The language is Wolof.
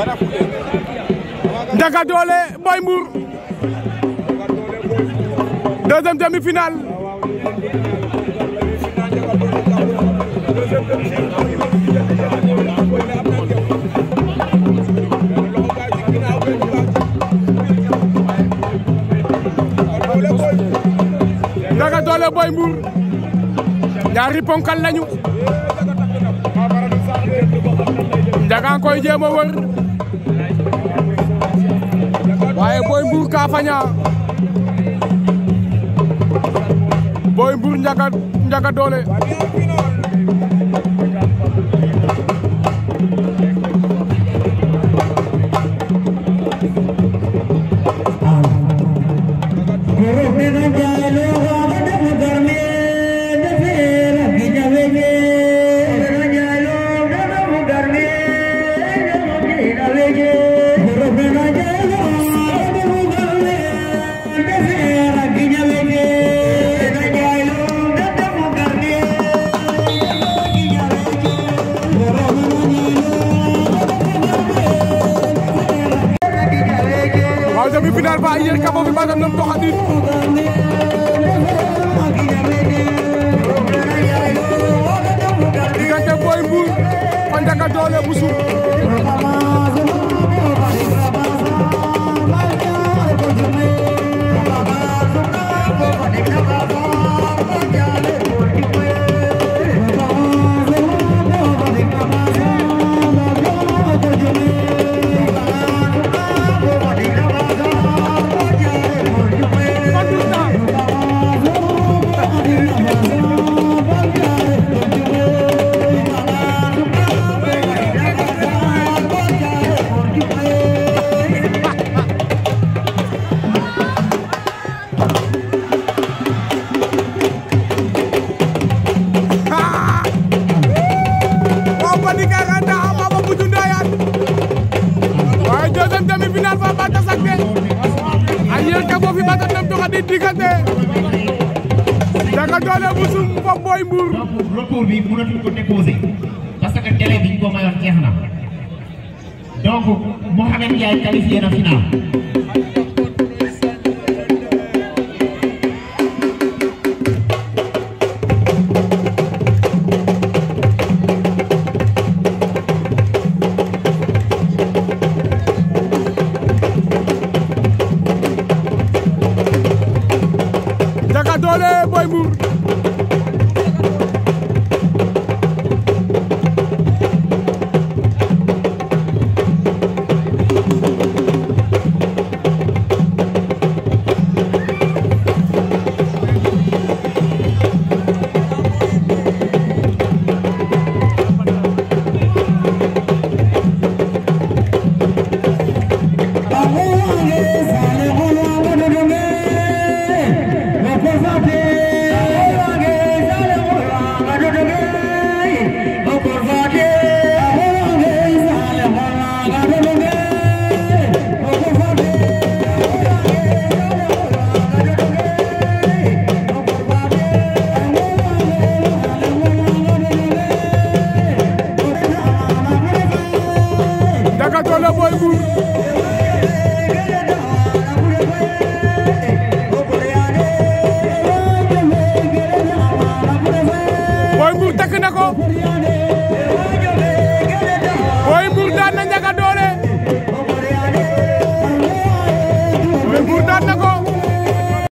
Ndiaga Dolé Boy Mbour deuxième demi-finale Ndiaga Dolé Boy Mbour ñaari ponkal lañu Ndiaga koy jéem a wër waaye Boy Mbour ka faña Boy Mbour Ndiaga Ndiaga Dolé waaw demi-finale ba yer ka bo fi baga nom doxadin diggante Boy Mbour fa Ndiaga Dolé bu Suuf waaw Fatick a reta a Mama Boutou Ndoyane waaye deuxième demi-finale fa ba tasakte a yer ka bo fi bata nom doxadin diggante Ndiaga Dolé bu Suuf fo Boy Mbour donc recours bi mënatuñ ko déposer parce que délai bi ñu ko mayoon jeex na donc Mohamed Ndiaye qualifié na final. Ndiaga Dolé Boy Mbour Ndiaga Dolé Boy Mbour